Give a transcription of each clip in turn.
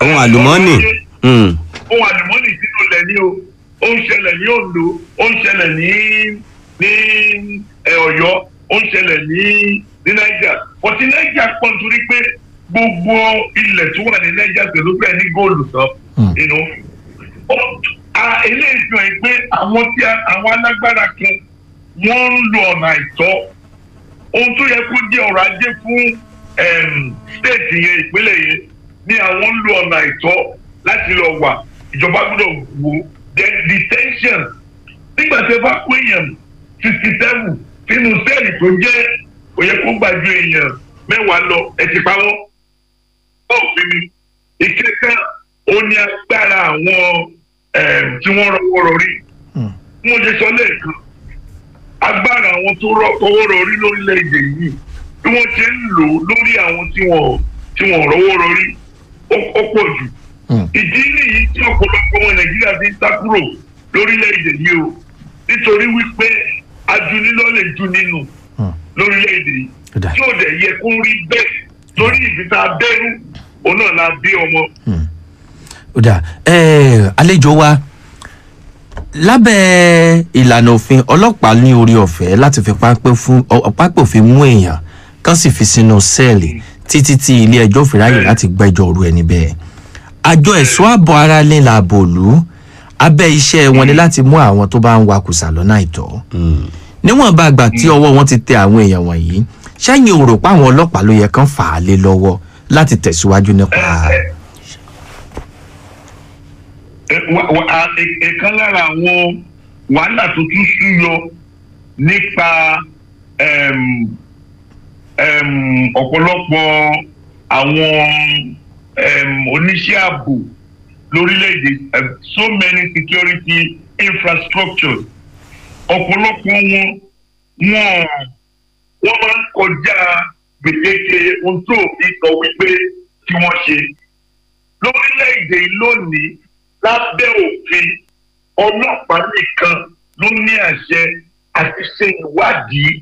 ohun àlùmọ́ọ́nì Mm. ohun àlùmọ́ọ́nì sínú ilẹ̀ ní o ó ń ṣẹlẹ̀ ní Oǹdó ó ń ṣẹlẹ̀ ní ní ẹ, Ọ̀yọ́ ó ń ṣẹlẹ̀ ní ní Niger ọtí Niger pọ̀ nítorí pé gbogbo ilẹ̀ tó wà ní Niger pẹ̀lú bẹ́ẹ̀ ní góòlù tán Mm. inú eléyìí fi hàn pé àwọn tí a- àwọn alágbára kan wọ́n ń lo ọ̀nà àìtọ́ ohun tó yẹ kó jẹ́ ọrọ̀ ajé fún em, state yẹn ìpínlẹ̀ yẹn ni àwọn ń lo ọ̀nà àìtọ́ láti lọ wà ìjọba gbọ́dọ̀ wò then detention nígbà tí ẹ bá kó èèyàn sixty seven sínú sẹ́ẹ̀lì tó jẹ́ kò yẹ kó gbàjú èèyàn mẹ́wàá lọ ẹ ti pa wọ́n òfin ni ìkẹ́kẹ́ ó ní agbára àwọn em, tí wọ́n rọwọ́ rọrí Mm. mo ṣe sọ lẹ́ẹ̀kan agbára àwọn tó rọ owó rọrí lórílẹ̀‐èdè yìí bí wọ́n ṣe ń lò ó lórí àwọn tí wọ́n tí wọ́n rọwọ́ rọrí ó ó pọ̀ jù. Mm. ìdí nìyí tí ọ̀pọ̀lọpọ̀ ọmọ nàìjíríà fi ń sá kúrò lórílẹ̀‐èdè yìí o nítorí wípé ajunilọ́ lè ju nínú Mm. lórílẹ̀‐èdè yìí Ó dà. tí ò dẹ̀ yẹ kó rí bẹ́ẹ̀ torí ìfita abẹ́rú òun náà la bí ọmọ. ó dà ẹ àlejò wa lábẹ́ ìlànà òfin ọlọ́pàá ní orí ọ̀fẹ́ láti fi pápẹ́ fún ọ- pápẹ́ òfin mú èèyàn kan sì fi sínú sẹ́ẹ̀lì títí tí ilé ẹjọ́ fi ráyè láti gbẹ́jọ́ òru ẹni bẹ́ẹ̀ àjọ ẹ̀ṣọ́ ààbò ara ní làbò òlú abẹ́ iṣẹ́ wọn ni láti mú àwọn tó bá ń wakùsà lọ́nà àìtọ́ Mm. níwọ̀n bá gbà tí ọwọ́ wọn ti tẹ àwọn èèyàn wọ̀nyí ṣẹ́yìn ò rò pé àwọn ọlọ́pàá ló yẹ kán fà á lé lọ́wọ́ láti tẹ̀síwájú nípa Ẹ- wa- wa- a- ẹ- ẹ̀kan lára àwọn wàhálà tó tún súyọ nípa em, em, ọ̀pọ̀lọpọ̀ àwọn em, oníṣẹ́ ààbò lórílẹ̀‐èdè em, so many security infrastructures ọ̀pọ̀lọpọ̀ wọn wọn wọ́n máa ń kọjá gbèdéke ohun tó òfin sọ wípé kí wọ́n ṣe lórílẹ̀‐èdè yìí lónìí lábẹ́ òfin ọlọ́pàá nìkan ló ní àṣẹ àti ṣe ìwádìí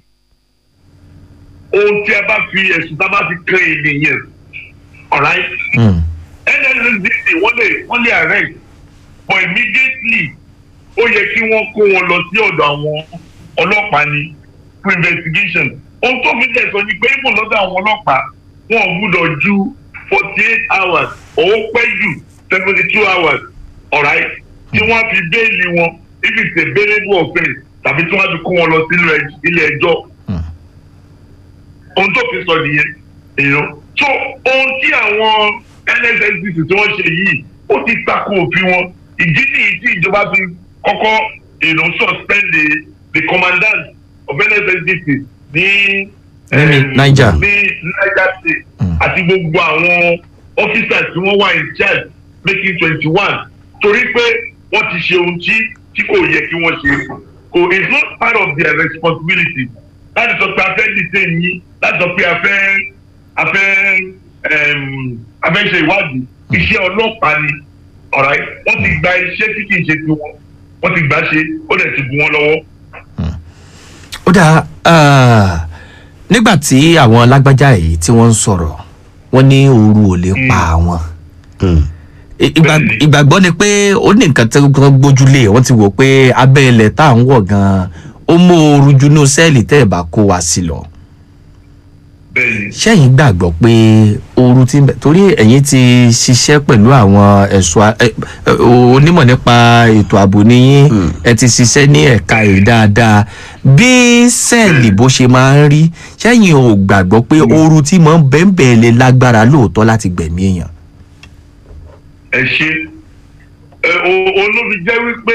ohun tí a bá fi ẹ̀sùn tá a bá fi kan ènìyàn alright Mm. NSSDC wọ́n lè wọ́n lè arrest but immediately ó yẹ kí wọ́n kó wọn lọ sí ọ̀dọ̀ àwọn ọlọ́pàá ni for investigation ohun tó fi tẹ̀sán ni pé ìmọ̀ lọ́dọ̀ àwọn ọlọ́pàá wọn ò gbúdọ̀ ju forty eight hours owó pẹ́ jù seventy two hours alright tí wọ́n á fi béèlì wọn if it's a bailable offence tàbí tí wọ́n á fi kó wọn lọ sínú ẹ- ilé ẹjọ́ Mm. ohun tó fi sọ nìyẹn èèyàn so ohun tí àwọn NSSDC tí wọ́n ṣe yìí ó ti tako òfin wọn ìdí nìyí tí ìjọba fi kọ́kọ́ èèyàn suspend the the commandant of NSSDC ní Ní em, Niger. ní Niger state Mm. àti gbogbo àwọn officers tí wọ́n wà in charge making twenty one torí pé wọ́n ti ṣe ohun tí tí kò yẹ kí wọ́n ṣe kò it's not part of their responsibility láti sọ pé a fẹ́ detain yín láti sọ pé a fẹ́ a fẹ́ em, a fẹ́ ṣe ìwádìí iṣẹ́ ọlọ́pàá ni alright wọ́n ti gba iṣẹ́ tí kì í ṣe tiwọn wọ́n ti gbà ṣe ó dẹ̀ ti bu wọn lọ́wọ́. ó dáa ah, nígbà tí àwọn lágbájá yìí tí wọ́n ń sọ̀rọ̀ wọ́n ní ooru ò lè pa àwọn Mm. I- ìgbà- Bẹ́ẹ̀ni. ìgbàgbọ́ ni pé ó ní nǹkan tí wọ́n gbójúlé wọ́n ti wò pé abẹ́ ilẹ̀ tá à ń wọ̀ gan-an ó mú ooru junú sẹ́ẹ̀lì tẹ́ ẹ̀ bá kó wa sí lọ bẹ́ẹ̀ni ṣẹ́yìn gbàgbọ́ pé ooru ti ń bẹ torí ẹ̀yin ti ṣiṣẹ́ pẹ̀lú àwọn ẹ̀ṣọ́ a- ẹ- ẹ- onímọ̀ nípa ètò ààbò níyìn Mm. ẹ ti ṣiṣẹ́ ní ẹ̀ka yìí dáadáa bí sẹ́ẹ̀lì bó ṣe máa ń rí ṣẹ́yìn ò gbàgbọ́ pé ooru tí mò ń bẹ́ẹ̀ lè lágbára lóòótọ́ láti gbẹ̀mí èèyàn. ẹ ṣe ẹ o- olóbi jẹ́ wípé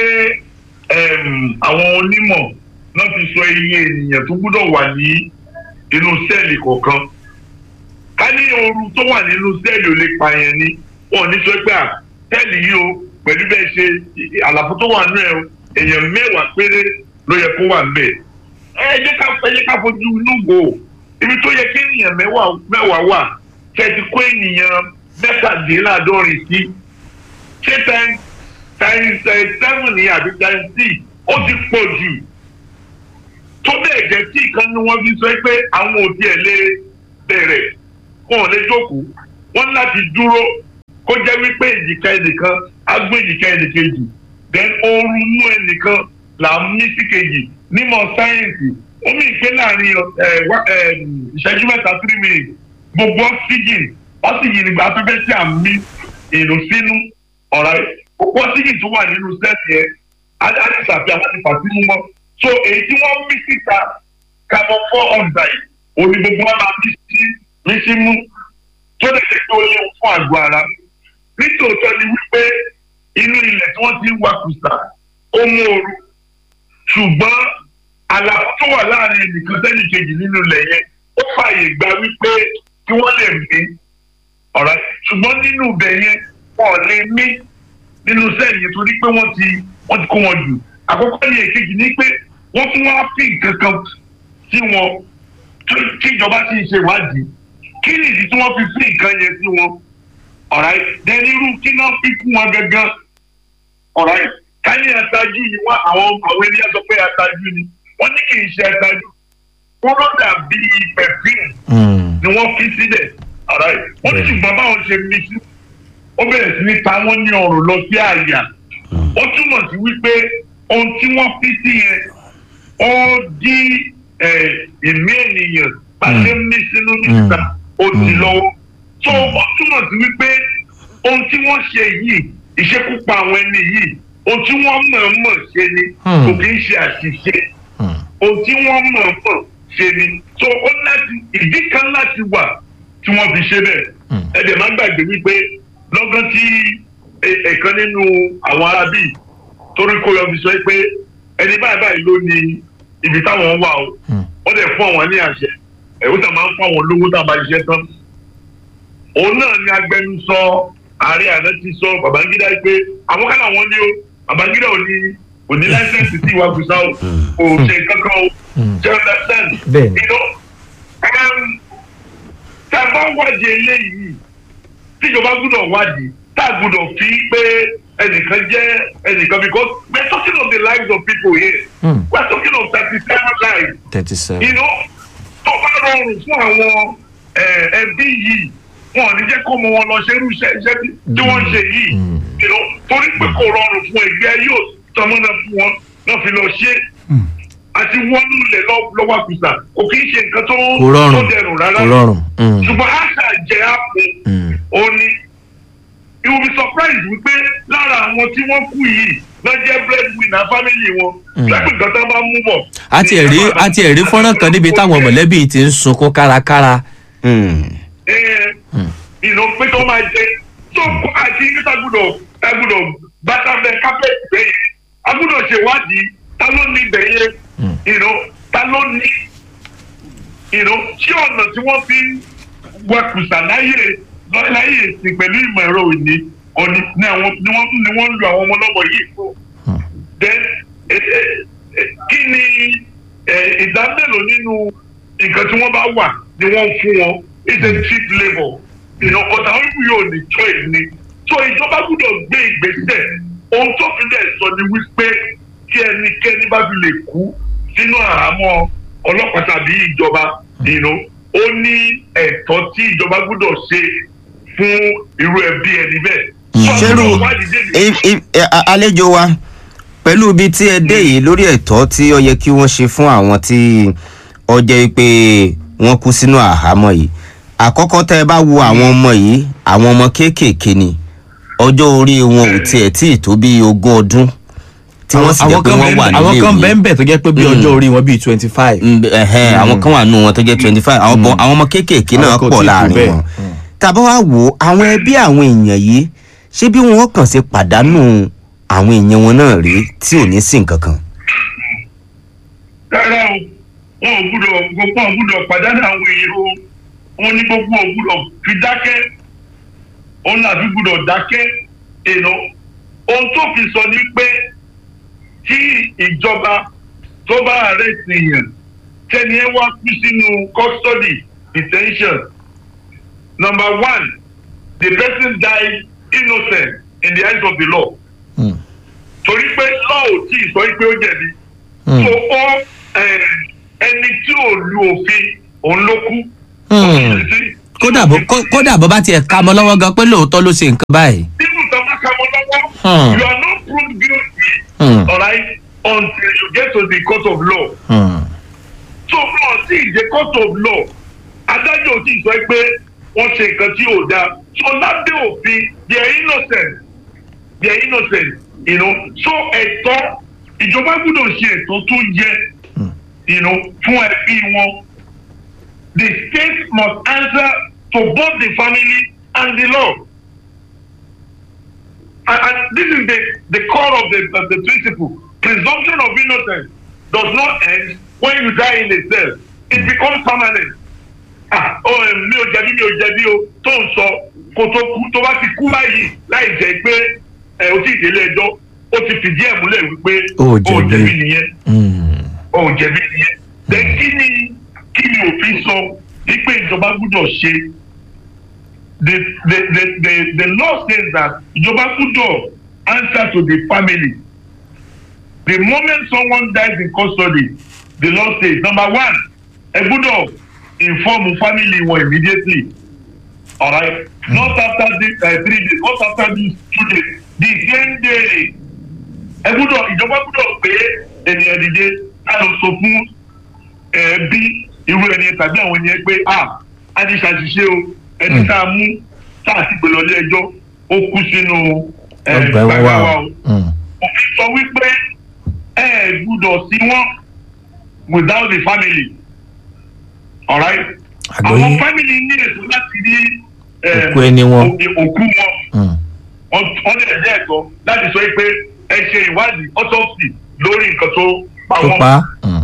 em, àwọn onímọ̀ náà ti sọ iye ènìyàn tó gbúdọ̀ wà ní inú sẹ́ẹ̀lì kọ̀ọ̀kan ká ní ooru tó wà nínú sẹ́ẹ̀lì ò lè pààyàn ni wọn ò ní sọ pé à sẹ́ẹ̀lì yìí o pẹ̀lú bẹ́ẹ̀ ṣe i- àlàfo tó wà nínú ẹ̀ o èèyàn mẹ́wàá péré ló yẹ kó wà níbẹ̀ ẹ jẹ́ ká ẹ jẹ́ ká fojú inú wò ó ibi tó yẹ kí ènìyàn mẹ́wàá mẹ́wàá wà kẹ́ ẹ ti kó ènìyàn mẹ́tàdínláàádọ́rin sí ṣé times times eh, seven ni àbí times six ó ti pọ̀ jù tó bẹ́ẹ̀ jẹ́ tí ìkan ni wọ́n fi sọ pé àwọn òbí ẹ̀ lè bẹ̀rẹ̀ wọn ò lè jókòó wọ́n ní láti dúró kó jẹ́ wípé èjìká ẹnìkan á gbé èjìká ẹnìkejì then oorun inú ẹnìkan là ń mí sí kejì nímọ̀ sáyẹ́ǹsì ó mì pé láàrin ẹ, wá- ẹ, ìṣẹ́jú mẹ́ta three minutes gbogbo oxygen oxygen nígbà afẹ́fẹ́ tí à ń mí èrò sínú ọ̀rá gbogbo oxygen tó wà nínú sẹ́ẹ̀sì yẹn á á ti ṣàfihàn láti fà sínú mọ́ so èyí tí wọ́n mí síta carbon four oxide òní gbogbo wa máa mí sí mí sí mú tó lè ṣe pé ó léwu fún àgọ́ ara nítòótọ́ ni wípé inú ilẹ̀ tí wọ́n ti ń wakùsà ó mú ooru ṣùgbọ́n àlàfo tó wà láàrin ẹnìkan sẹ́nì kejì nínú ilẹ̀ yẹn ó fààyè gba wípé kí wọ́n lè mí ọ̀rá ṣùgbọ́n nínú ibẹ̀ yẹn wọn ò lè mí nínú sẹ́ẹ̀lì yẹn torí pé wọ́n ti wọ́n ti kó wọn jù àkọ́kọ́ ní èkejì ni pé wọ́n tún wá fi nǹkan kan sí wọn tó- tí ìjọba sì ń ṣe ìwádìí kí nìdí tí wọ́n fi fi nǹkan yẹn sí wọn ọ̀rá dẹni irú kí náà fi fún wọn gangan ọ̀rá ká ní aṣáájú ni wọ́n àwọn àwọn ènìyàn sọ pé aṣáájú ni wọ́n ní kì í ṣe aṣáájú wọ́n ló dàbí pẹ̀fíìmù Mm. ni wọ́n fi sílẹ̀ ọ̀rá wọ́n ní ṣùgbọ́n báwọn ṣe mí sí ó bẹ̀rẹ̀ sí ní ta wọ́n ní ọrùn lọ sí àyà ó túmọ̀ sí wípé ohun tí wọ́n fi sí yẹn ó dí ẹ̀, ẹ̀mí ènìyàn pàṣẹ mí sínú níta ó di lọ́wọ́ tó ó túmọ̀ sí wípé ohun tí wọ́n ṣe yìí ìṣekúpa àwọn ẹni yìí ohun tí wọ́n mọ̀ọ́mọ̀ ṣe ni Hmm. kò kì í ṣe àṣìṣe Mm. ohun tí wọ́n mọ̀ọ́mọ̀ ṣe ni so ó láti ìdí kan láti wà tí wọ́n fi ṣe bẹ́ẹ̀ Hmm. ẹ dẹ̀ má gbàgbé wípé lọ́gán tí e- ẹ̀kan nínú àwọn arábì torí kó yọ fi sọ pé ẹni báyìí báyìí ló ní ibi táwọn wà o Hmm. wọ́n dẹ̀ fún àwọn ní àṣẹ ẹ̀wọ́n tá máa ń fún àwọn olówó tá a bá ṣiṣẹ́ tán òun náà ni agbẹnusọ ààrẹ àná ti sọ babangida pé àwọn kan làwọn ní o babangida ò ní kò ní láìsẹ̀nsì tí ìwà gbèsà o kò ṣe kankan o Mm. ṣe understand Bẹ́ẹ̀ni. you know um, tá a bá wádìí eléyìí tíjọba gbúdọ̀ wádìí tá a gbúdọ̀ fi pé ẹnìkan jẹ́ ẹnìkan because we are talking of the lives of people here Mm. we are talking of thirty seven lives thirty seven. you know tó bá rọrùn fún àwọn eh, ẹbí yìí wọn ò ní jẹ́ kó mọ wọn lọ ṣerú iṣẹ́ iṣẹ́ tí tí wọ́n ń ṣe yìí Mm. you know torí pé kò rọrùn fún ẹgbẹ́ yóò tọmọ náà fún wọn náà fi lọ ṣe àti wọ́n lulẹ̀ lọ́wọ́ àkùsà kò kì í ṣe nǹkan tó kò rọrùn tó dẹrùn rárá kò rọrùn. Mm. ṣùgbọ́n àṣà jẹ́ àpò Mm. ó ní you will be surprised wípé lára àwọn tí wọ́n kú yìí náà jẹ́ breadwinner family wọn lápò nǹkan tó bá mú bọ̀. a ti ẹ̀rí a ti ẹ̀rí fọ́nrán kan níbi táwọn mọ̀lẹ́bí ti ń sunkún kárakára. Mm. ìlò pé tó máa jẹ tó kó àti níta gbúdọ̀ ta gbúdọ̀ bàtà bẹ kápẹ́ẹ̀tì bẹ́ẹ̀ yẹn a gbúdọ̀ ṣèwádìí ta ló ní ibẹ̀ yẹn ìlò ta ló ní ìlò tí ọ̀nà tí wọ́n fi ń wakùsà láyè láyè ìsìn pẹ̀lú ìmọ̀ ẹ̀rọ òní òní ni àwọn ni wọ́n ni wọ́n ń lu àwọn ọmọ lọ́mọ yìí fún then eh, eh, eh, kí ni eh, ìdá mélòó nínú nǹkan tí wọ́n bá wà ni wọ́n ń fún wọn it's a cheap labour ìnàkọ̀tà wọn kú yóò ní choice ni so ìjọba gbúdọ̀ gbé ìgbésẹ̀ ohun tó fi lẹ̀ sọ ni wípé tí ẹnikẹ́ni bá fi lè kú sínú àhámọ́ ọlọ́pàá tàbí ìjọba ìnà ó ní ẹ̀tọ́ tí ìjọba gbúdọ̀ ṣe fún irú ẹbí ẹni bẹ́ẹ̀. ṣerú Sọ́dọ̀ wádìí dé i- i- ẹ, a- àlejò wa pẹ̀lú ibi tí ẹ dé yìí lórí ẹ̀tọ́ tí ó yẹ kí wọ́n ṣe fún àwọn tí ó jẹ́ pé wọ́n kú sínú àhámọ́ yìí àkọ́kọ́ tẹ́ ẹ bá wo àwọn ọmọ yìí àwọn ọmọ kéékèèké ni ọjọ́ orí wọn ò tiẹ̀ tí ì tó bí ogún ọdún tí wọ́n sì jẹ́ pé wọ́n wà nílé àwọn kan ìwé bẹ́ẹ̀ bẹ́ẹ̀ tó jẹ́ pé bí Mm. ọjọ́ orí wọn bíi twenty five. Mm, ẹhẹn, àwọn kan wà nù wọn tó jẹ́ twenty five àwọn bọ- àwọn ọmọ kéékèèké náà Àwọn kan ò pọ̀ tí ì tó láàrin bẹ́ẹ̀. wọn tàbá wá wò ó àwọn ẹbí àwọn èèyàn yìí ṣé bí wọn kàn ṣe pàdánù àwọn èèyàn wọn náà rèé tí ò ní sí nǹkan kan. rárá o wọn ò gbúdọ̀ gbogbo wọn gbúdọ̀ pàdánù àwọn èèyàn o wọn ní gbogbo ò gbúdọ̀ fi dákẹ́ òun náà fi gbúdọ̀ dákẹ́ èèyàn ohun tó fi sọ ni pé tí ìjọba tó bá arrest èèyàn tẹ́ni ẹ wá kú sínú custody detention number one the person died innocent in the eyes of the law Mm. torí pé law ò tí ì sọ pé ó jẹ̀bi Mm. so ó eh, ẹni tí ò lu òfin òun ló kú. Mm. Sí. kódà bó kó- kódà bó bá tiẹ̀ ka mọ́ lọ́wọ́ gan pé lóòótọ́ ló ṣe nǹkan báyìí. nínú ìtọ́ka kan mọ́ lọ́wọ́ Hmm. you are not proved guilty Hmm. alright until you get to the court of law Hmm. so náà sí the court of law adájọ́ ò tí ì sọ pé wọ́n ṣe nǹkan tí ò dáa so lábẹ́ òfin they are innocent they are innocent you know so ẹ̀tọ́ ìjọba gbọ́dọ̀ ṣe ẹ̀tọ́ tó yẹ you know fún ẹbí wọn the state must answer to both the family and the law and, and this is the the core of the of the principle presumption of innocence does not end when you die in a cell it becomes permanent ah oh eh, mi ò jẹ̀bi mi ò jẹ̀bi o tó ń sọ kó tó kú tó bá ti kú báyìí láì jẹ́ pé ẹ o ti délé ẹjọ́ ó ti fìdí ẹ̀ múlẹ̀ wípé Ó o jẹ̀bi. jẹ̀bi nìyẹn Hmm. o jẹ̀bi nìyẹn then kí ni kí ni òfin sọ wípé ìjọba gbọ́dọ̀ ṣe the the the the the law says that ìjọba gbọ́dọ̀ answer to the family the moment someone dies in custody the law says number one ẹ gbọ́dọ̀ inform family wọn immediately alright not after this uh, three days not after this two days the same day ẹ gbọ́dọ̀ ìjọba gbọ́dọ̀ pé ènìyàn dìde ká lọ sọ fún ẹbí irú ẹni tàbí àwọn ènìyàn pé a a ti ṣàṣìṣe o ẹni tá a mú tá a ti gbé lọ ilé ẹjọ́ ó kú sínú ẹ, ọgbà ẹ̀wọ̀n gbàgbà wà wa o. o Hmm. òfin sọ wípé ẹ gbúdọ̀ sí wọn without the family alright Àgbọ́yé. àwọn family ní ètò láti rí eh, Òkú ẹni wọn. òkú òkú wọn Hmm. wọ́n dẹ̀ dẹ́ ẹ̀tọ́ láti sọ pé ẹ ṣe ìwádìí autopsy lórí nǹkan tó pa tó wọ́n pa. Hmm.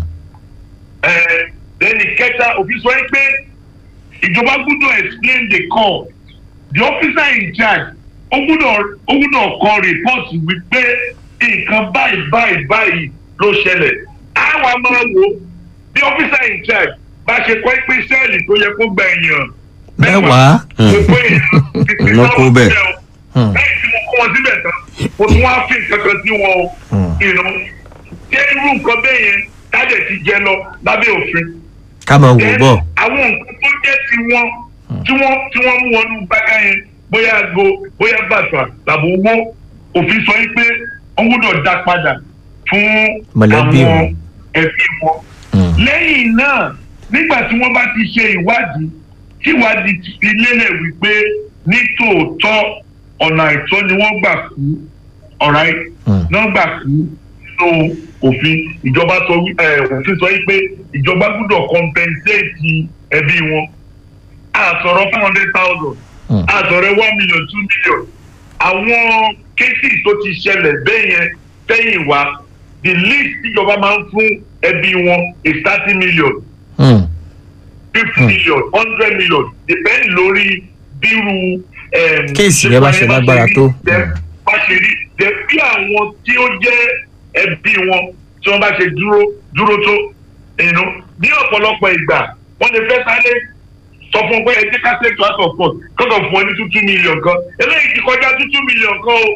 ẹni kẹta òfin sọ pé ìjọba gbúdọ̀ explain the call the officer in charge ó gbúdọ̀ ó gbúdọ̀ kọ report wípé nǹkan báyìí báyìí báyìí ló ṣẹlẹ̀ àwa máa wò ó the officer in charge bá ṣe kọ́ pé sẹ́ẹ̀lì tó yẹ kó gba èèyàn Mẹ́wàá. gbogbo èèyàn fífi Ló kó bẹ́ẹ̀. sáwọn Hmm. lẹ́yìn tí mo kó wọn síbẹ̀ tán mo tún wá fi nǹkan kan sí wọn o Hmm. ìnú ṣé irú nǹkan bẹ́ẹ̀ yẹn tájẹ̀ ti jẹ lọ lábẹ́ òfin ká máa wò Then, bọ̀. àwọn nǹkan tó jẹ́ ti wọn tí wọ́n tí wọ́n mú wọnú gbága yẹn bóyá ago bóyá bàtà tàbí owó òfin sọ yìí pé wọ́n gbọ́dọ̀ dá padà fún Mọ̀lẹ́bí àwọn wọn. ẹbí wọn. Hmm. lẹ́yìn náà nígbà tí wọ́n bá ti ṣe ìwádìí tí ìwádìí ti fi lélẹ̀ wípé ní tòótọ́ ọ̀nà àìtọ́ ni wọ́n gbà kú alright Hmm. náà gbà kú nínú òfin ìjọba sọ wí- ẹ, òfin sọ wípé ìjọba gbọ́dọ̀ compensate ẹbí wọn àsọ̀rọ̀ five hundred thousand Hmm. àsọ̀rọ̀ one million two million àwọn cases tó ti ṣẹlẹ̀ bẹ́ẹ̀ yẹn sẹ́yìn wá the least tíjọba máa ń fún ẹbí wọn is thirty million Hmm. fifty million hundred million depend lórí bírú. em, Kéèsì rẹ bá ṣe lágbára tó. Then bá ṣe rí then bí àwọn tí ó jẹ́ ẹbí wọn tí wọ́n bá ṣe dúró dúró tó you know, ní ọ̀pọ̀lọpọ̀ ìgbà wọ́n lè fẹ́ sáré sọ fún un pé ẹ jẹ́ ká take to out of court kọ́kọ́ fún ọ ní two two million kan eléyìí ti kọjá two two million kan o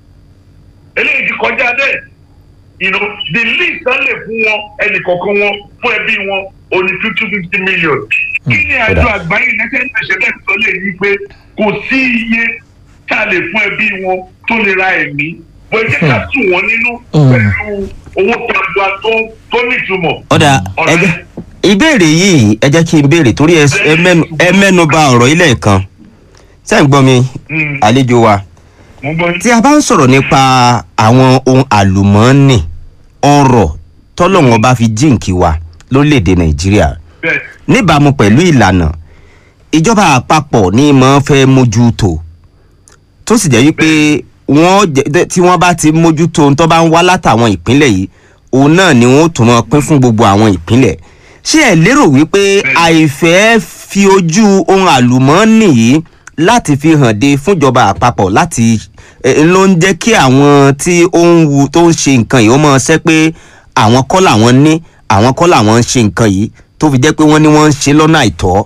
eléyìí ti kọjá bẹ́ẹ̀ you know, the least tán lè fún wọn ẹnì kọ̀ọ̀kan wọn fún ẹbí wọn ó ní two two fifty million. kí ni àjọ kódà. àgbáyé united nations sọ lè ní pé kò sí iye tá a lè fún ẹbí wọn tó lè ra ẹ̀mí wọ́n jẹ́ ká tù wọ́n nínú Hmm. pẹ̀lú owó tabua tó tó nítumọ̀. ọ̀dà Ọ̀rẹ́. ẹjẹ́ ìbéèrè yìí ẹ jẹ́ kí n béèrè torí ẹ ẹ mẹ́nu- ẹ mẹ́nu ba ọ̀rọ̀ ilé kan ṣé ń gbọ́ mi Hmm, àlejò wa mo gbọ́ yín. tí a bá ń sọ̀rọ̀ nípa àwọn ohun àlùmọ́ọ́nì ọrọ̀ tọ́lọ́wọ́n bá fi jíǹkì wa lórílẹ̀‐èdè nàìjíríà bẹ́ẹ̀ níbàámu pẹ̀lú ìlànà ìjọba àpapọ̀ ní mọ́ fẹ́ mójútó tó sì jẹ́ wípé wọ́n jẹ́- tí wọ́n bá ti mójútó ohun tó bá ń wá látàwọn ìpínlẹ̀ yìí òun náà ni wọ́n ó tún mọ́ pín fún gbogbo àwọn ìpínlẹ̀ ṣé ẹ lérò wípé àìfẹ́ fi ojú ohun àlùmọ́ọ́nì yìí láti fi hàn de fúnjọba àpapọ̀ láti ẹ, ló ń jẹ́ kí àwọn tí ó ń wu tó ń ṣe nǹkan yìí ó mọ̀ ṣẹ́ pé àwọn kọ́ làwọn ní àwọn kọ́ làwọn ń ṣe nǹkan yìí tó fi jẹ́ pé wọ́n ní wọ́n ń ṣe lọ́nà àìtọ́.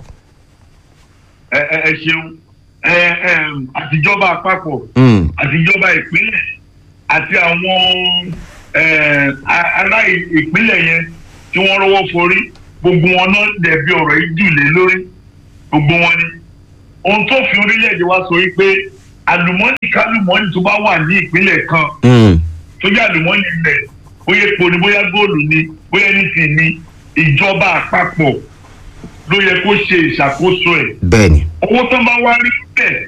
ẹ ẹ ẹ ṣeun ẹ ẹ àtijọba àpapọ̀ Mm, àtijọba ìpínlẹ̀ àti àwọn eh, a- ará ì- ìpínlẹ̀ yẹn tí wọ́n rọ́wọ́ forí gbogbo wọn náà dẹ̀bi ọ̀rọ̀ yìí jù lé lórí gbogbo wọn ni ohun tó fi orílẹ̀-èdè wa sọ wípé àlùmọ́nì kálùmọ́nì tó bá wà ní ìpínlẹ̀ kan Mm. tó jẹ́ àlùmọ́nì ilẹ̀ bóyá epo ni bóyá góòlù ni bóyá ẹnìtì ni ìjọba àpapọ̀ ló yẹ kó ṣe ìṣàkóso ẹ̀ bẹ́ẹ̀ ni owó tó bá wá rí bẹ́ẹ̀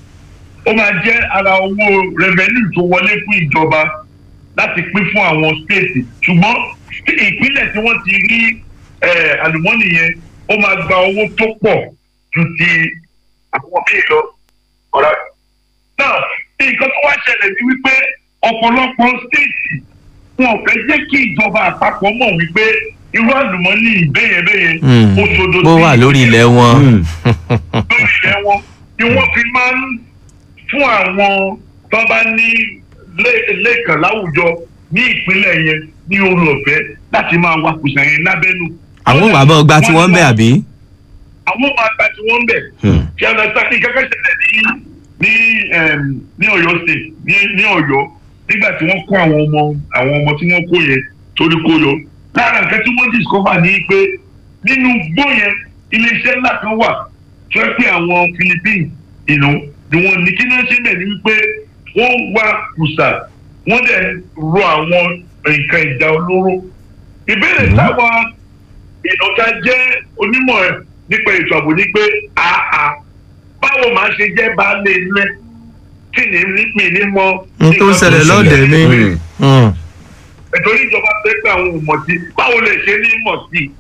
ó máa jẹ́ ara owó revenue tó wọlé fún ìjọba láti pín fún àwọn stéètì ṣùgbọ́n ìpínlẹ̀ tí wọ́n ti rí eh, àlùmọ́nì yẹn ó máa gba owó tó pọ̀ ju ti àwọn míì lọ. ọ̀rá náà nǹkan tó wá ṣẹlẹ̀ ni wípé ọ̀pọ̀lọpọ̀ stéètì wọn ò fẹ́ jẹ́ kí ìjọba àpapọ̀ mọ̀ wípé irú àlùmọ́nì bẹ́yẹn Mm. bẹ́yẹn ó ṣodo bó wà lórí ilẹ̀ wọn. Mm. lórí ilẹ̀ wọn ni wọ́n fi máa ń fún àwọn tó bá ní lé- lẹ́ẹ̀kan láwùjọ ní ìpínlẹ̀ yẹn ní orí ọ̀fẹ́ láti máa wakùsà yẹn lábẹ́nu. àwọn wàá bọ̀ gba tí wọ́n ń bẹ̀ àbí. àwọn máa gba tí wọ́n ń bẹ̀. Hmm. kí ọ̀nà sáfì kẹ́kẹ́ ṣẹlẹ̀ ní ní em, ní ọ̀yọ́ state ní ní ọ̀yọ́ nígbà tí wọ́n kó àwọn ọmọ àwọn ọmọ tí wọ́n kó yẹn torí kó yọ. lára nǹkan tí wọ́n discover ní pé nínú gbó yẹn iléeṣẹ́ ńlá kan wà tó ẹ pé àwọn philippines ìnú ni wọ́n ní kí náà ṣe bẹ̀ ni wípé wọ́n wá kùsà wọ́n dẹ̀ rọ àwọn nǹkan ìjà olóró. ìbéèrè táwọn ìnọ̀ta jẹ́ onímọ̀ ẹ̀ nípa ètò ààbò ní pé àà báwo máa ṣe jẹ́ baálé ilé tí ní mi ní mọ. n tó ṣẹlẹ̀ lọ́dẹ̀ mi. Mm. Mm. nítorí ìjọba fẹ́ pé àwọn ò mọ̀ sí báwo lè ṣe ní mọ̀ sí i.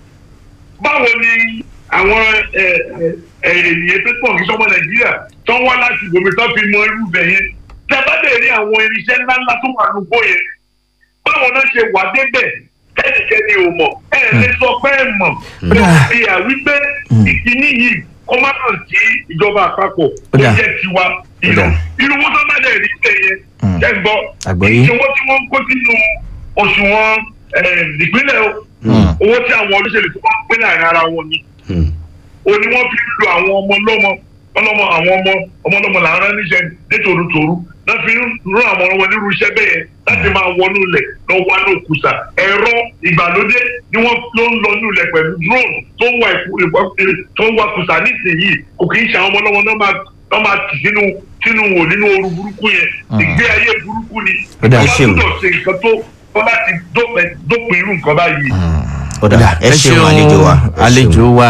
báwo ni àwọn ẹ, ẹ, ẹ, ènìyàn tó pọ̀ kí sọ́mọ nàìjíríà tó ń wá láti gbòmí tó fi mọ irú bẹ̀ yẹn tẹ́ bá dẹ̀ rí àwọn irinṣẹ́ ńláńlá tó wà lóko yẹn báwo náà ṣe wà débẹ̀ ẹnikẹ́ni ò mọ̀ ẹ lè sọ pé ẹ mọ̀ pé Dà. fi hàn wípé ìkíní yìí kó má kàn sí ìjọba àpapọ̀ ó Dà. jẹ́ tiwa ìlọ Dà. irú wọn tó bá dẹ̀ rí bẹ̀ yẹn Mm. jẹ́ gbọ́ Àgbọ́yé. ìṣòwò tí wọ́n ń kó sínú òṣùwọ̀n eh, ìpínlẹ̀ o Mm. owó tí àwọn olóṣèlú tó wọ́n ń pín láàrin ara wọn ni Mm. o ni wọ́n fi ń lo àwọn ọmọ lọ́mọ ọlọ́mọ àwọn ọmọ ọmọ lọ́mọ là ń rán níṣẹ́ nítorútorú náà fi ń rán àwọn ọmọ nírú iṣẹ́ bẹ́ẹ̀ yẹn láti máa wọnú ilẹ̀ lọ wá ní òkúta ẹ̀rọ ìgbàlódé ni wọ́n ló ń lọ ní ilẹ̀ pẹ̀lú drone tó ń wá ìkú tó ń wá kùsà nísìnyí kò kì í ṣe àwọn ọmọ lọ́mọ náà máa náà máa tì sínú sínú wò nínú ooru burúkú yẹn ìgbé ayé burúkú ni Ó dà, ẹ wọ́n ṣeun. gbọ́dọ̀ ṣe nǹkan tó tó láti dópin dópin irú nǹkan báyìí. ọ̀dà ẹ ṣeun àlejò wa ẹ ṣeun. àlejò wa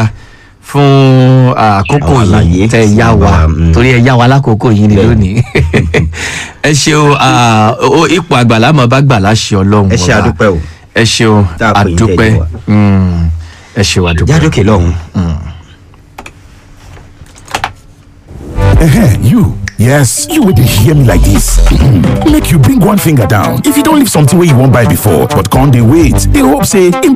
fún àkókò Àwọn àlàyé yìí tẹ tí yá wọ́n wa bá, mm. torí ẹ yá wa lákòókò yìí ni Bẹ́ẹ̀. lónìí ẹ ṣeun ah, ó- ipò àgbàlá mọ bá gbà láṣẹ Ọlọ́run ẹ ṣe ọba. àdúpẹ́ o ẹ ṣeun Tá a pè yín àdúpẹ́ tẹ̀lé wa. Mm, ẹ ṣeun àdúpẹ́. jádókè lọ́hùn. Ehen, you. Yes, you would hear me like this. Make you bring one finger down. If you don't leave something where you won't buy before, but can't they wait? They hope say, in